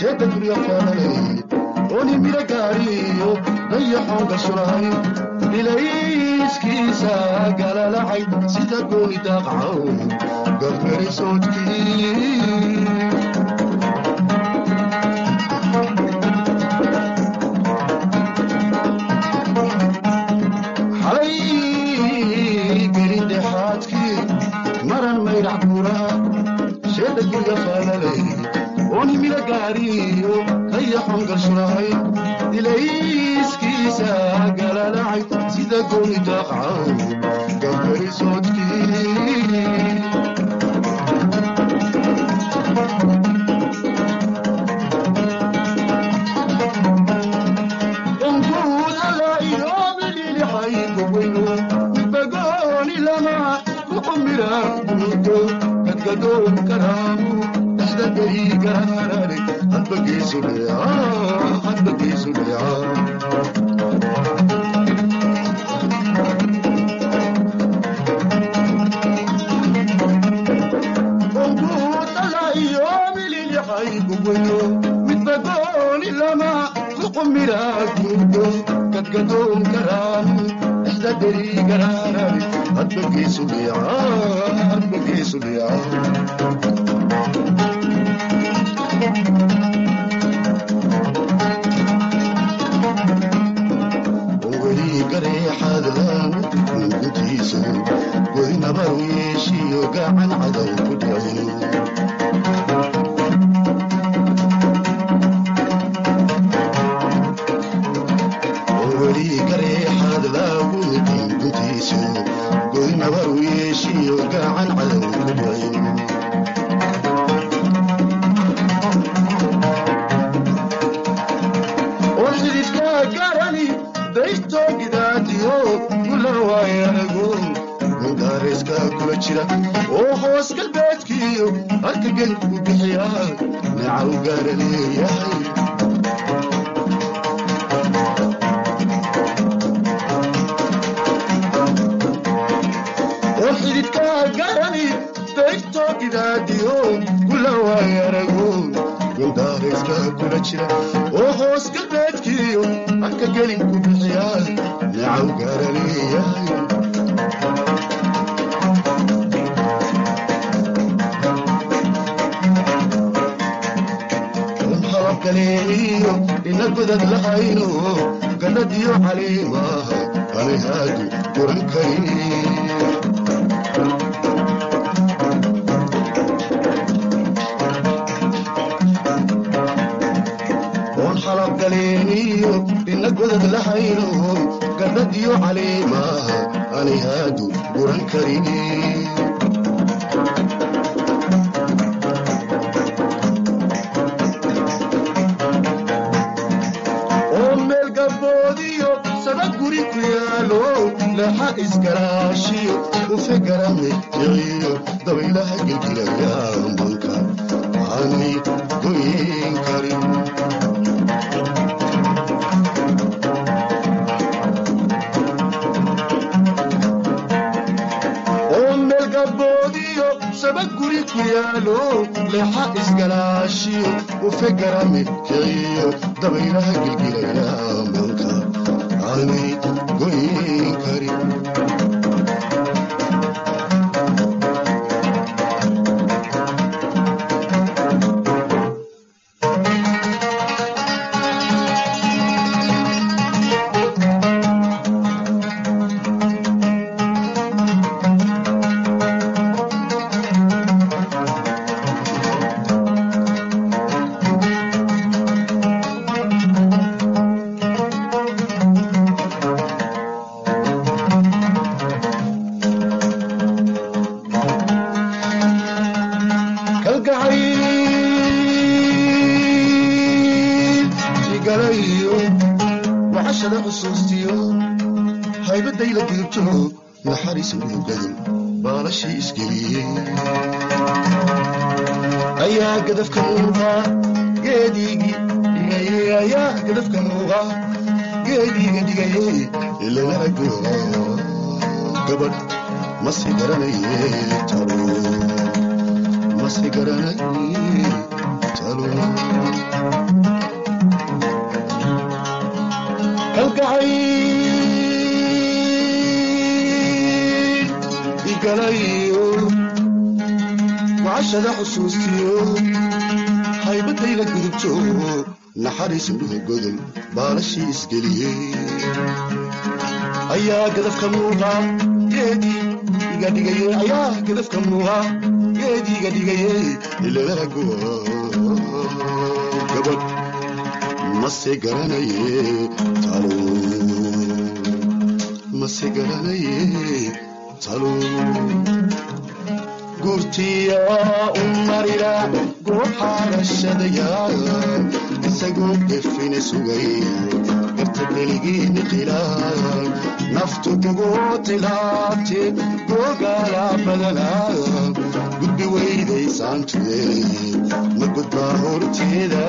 sheeka gurya faalalay ooni mira gaariyo dayaxoon gashulahay ilayskiisa galalacay sida gooni daaqcaw gafgari soodkii xalay gelindhexaadkii maran mayrac buuraha sheeda gurya faalalay ooni mira gaariyo dayaxoon gashulahay ilayskiisa galalacay sida gooni daaqcaw gafgari soodkii onguud alla iyoobidhilixay gobweyno bagooni lama kuxumira buudo gadgadoon karaamu dhexda gari garaarare hadba geesu dheeca hadba geesu dheeca onguud alla iyoobidhilixay gobweyno midbagooni lama kuxumira buudo gadgadoon karaamu dhexda gari garaarare hadba geesu dheeca hadba geesu dheeca weli gareexadlaan gutiisu godinaba u yeeshiyo gacan cadow ku dhicin weli gareexadlaagutin gutiisu godinaba u yeeshiyo gacan cadow ku dhicin oo xididka garani daysto gidaadiyo gula waayanago gundaareeska kula jira oo hoos galbeedkiyo halka gelku bixiya neecaw gaara leeyahay oo xididka garani daysto gidaadiyo gula waayanago gundaareeska kula jira oo hoos galbeedkiyo halka gelinku bixiya neecaw gaara leeyahay un halabkaleeniyo ina godad lahayno gannadiyo caliimaha anihaadu guran karin oon xalabgaleeniyo ina godad lahayno gannadiyo caliimaha anihaadu guran karin oo meel gaboodiyo sada guri ku yaalo leexa isgaraashiyo ufe garame jiciyo dabaylaha gelgilaya manka aanay goyin karin oo meel gaboodiyo saba guri ku yaalo leexa isgalaashiyo ufe garame kiciyo dabaylaha gelgilaya manka aanay goyin karin kalgacayl igalayo waxashada xusuustiyo haybadayla diibto naxariis urugadan baalashii isgeliyey ayaa gadafka muuqa geediigi dhigayey ayaa gadafka muuqa geediiga dhigayey ilanarago gabadh masi garanaye talo masi garanaye talo gocashada xusuustiyo haybadayla gudubto naxariis indhuhu godol baalashii isgeliyey ayaa gadafka muuqa geedii iga dhigaye ayaa gadafka muuqa geedii iga dhigaye ilalaguwa gabadh mase garanaye talo mase garanaye talo gurtiya u marira gooxaarashadaya isagoo gefine sugay garta keligiini qilaan naftu kugoo tilaabte googaala badana gudbi weydaysaantude ma gudbaa horteeda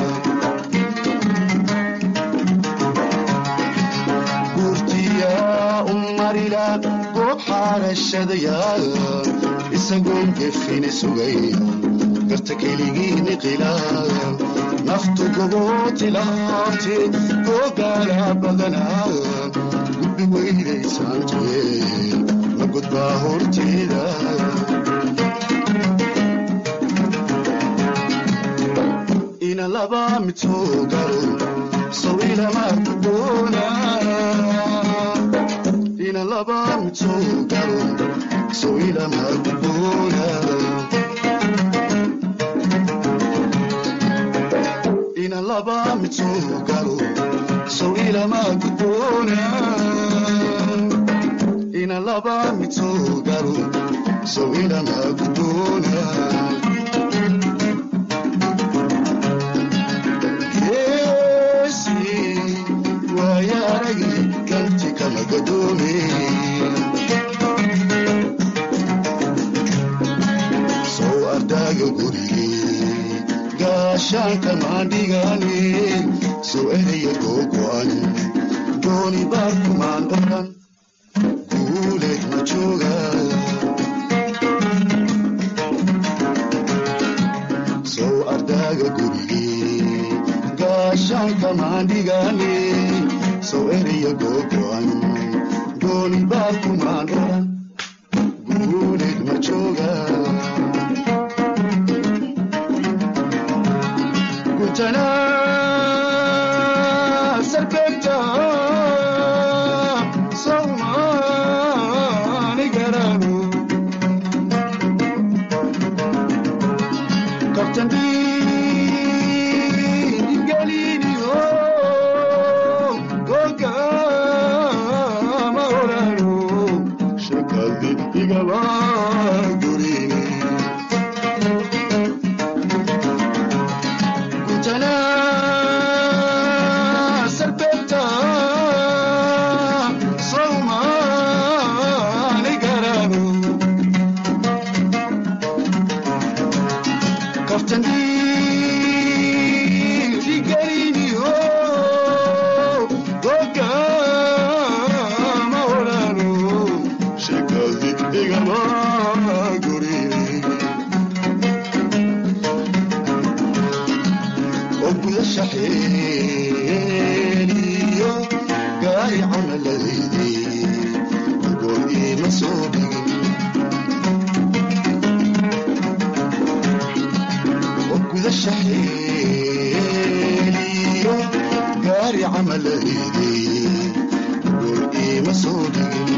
gurtiya u marira goob xaarashadaya isagoon gefine sugay garta keligiini qilaan naftu kugoo tilaabte googaala badana gudbi weydaysaantude ma gudbaa horteeda ina laba mitogalo sawilama kudoona ina laba mitogalo sawilama kudoona ina laba mitogalo sawilama kudoona ina laba mitogalo sawilama kudoona sow ardaaga gurigee gaashaanka maandhigane sow eraya googo'an dooni baarkumaan odhan guuleed ma jooga sow ardaaga gurigee gaashaanka maandhigane sow eraya googo'an dooni baarkumaan odhan guuleed ma jooga guntana sarbeegta sawmaani garano kabtandingaliniyo gogama orano shakadi igaba gurini guntana sarbeegta sawmaani garano kaftandingaliniyo gogama orano shakadi igaba gurini oo gudasha xeeliyo gaari camaladaydi goor iima soo dhigin oo gudasha xeeliyo gaari camaladaydi goor iima soo dhigin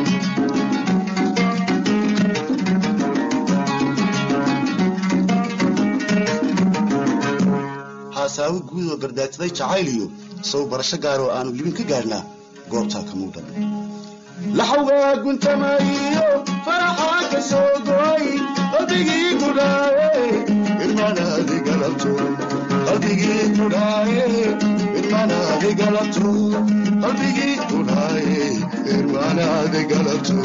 haasaawo guud oo gardaadsaday jacayliyo sow barasho gaar oo aanu libin ka gaadhnaa goobtaa ka muudan laxawgaa guntamayo faraxaa ka soo goy qalbigii kudhaaye irmanaadi galabto qalbigii kudhaaye irmanaadi galabto qalbigii kudhaaye irmanaadi galabto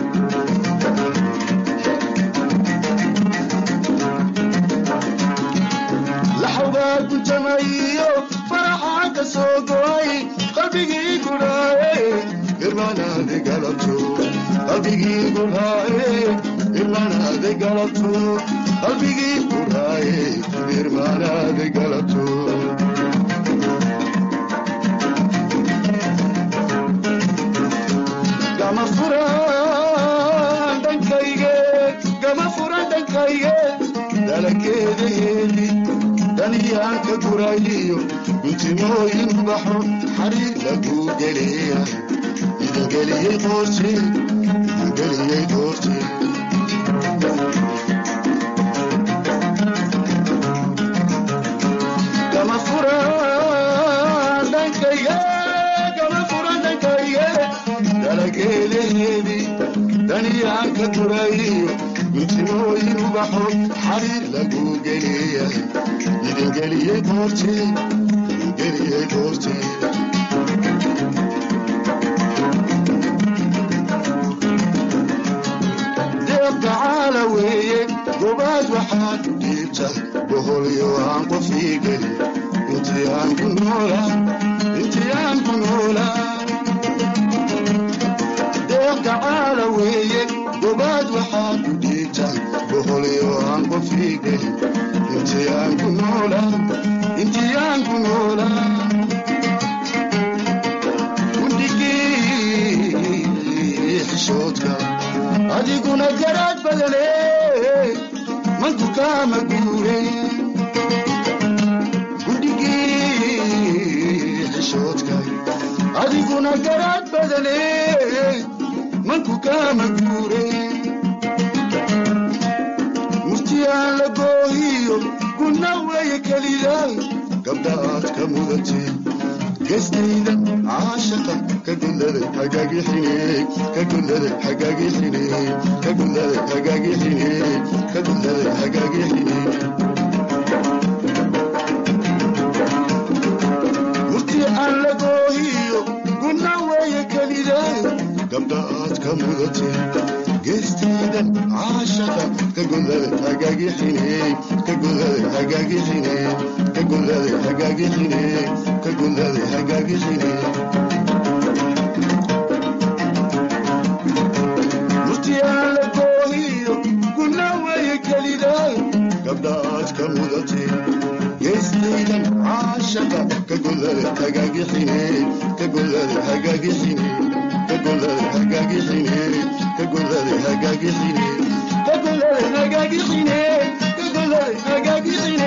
laxawgaa guntamayo faraxaa ka soo goy qalbigii kudhaaye irmanaadi galabto qalbigii kudhaaye irmanaadi galabto qalbigii kudhaaye irmanaadi galabto gama furan dhankayge gama furan dhankayge gurayiyo guntimooyin baxo xariir lagu geliya idingeliyey qoorte idingeliyey qoorte kama furan dhankayga kama furan dhankayga dalageeleheedi daniyaan ka gurayiyo guntimooyin ubaxo xariir lagu geliya idingeliyey qoorte idingeliyey qoorte deeqdacaala weeye gobaad waxaad u dhiibta boholyo aan qofii geli intii aan ku noolaa intii aan ku noolaa deeqdacaala weeye gobaad waxaad u dhiibta boholyo aan qofii geli intii aan ku noolaa intii aan ku noolaa gudhigii xishoodka adiguna garaad badane manku kaama guure gudhigii xishoodka adiguna garaad badane manku kaama guure murtiyaan la goohiyo guna weeye kelida gabdha aad ka mudatee gestayda caashaqa ka gulladay hagaagixine ka gulladay hagaagixine ka gulladay hagaagixine ka gulladay hagaagixine murti aan la goohiyo guna weeye kelida gabdha aad ka mudatee geestayda caashaqa ka gulladay hagaagixine ka gulladay hagaagixine ka gulladay hagaagixine ka gulladay hagaagixine murtiyaan la goohiyo guna weeye kelida gabdha aad ka mudatee geestaydan caashaqa ka gulladay hagaagixine ka gulladay hagaagixine ka gulladay hagaagixine ka gulladay hagaagixine ka gulladay hagaagixine ka gulladay hagaagixine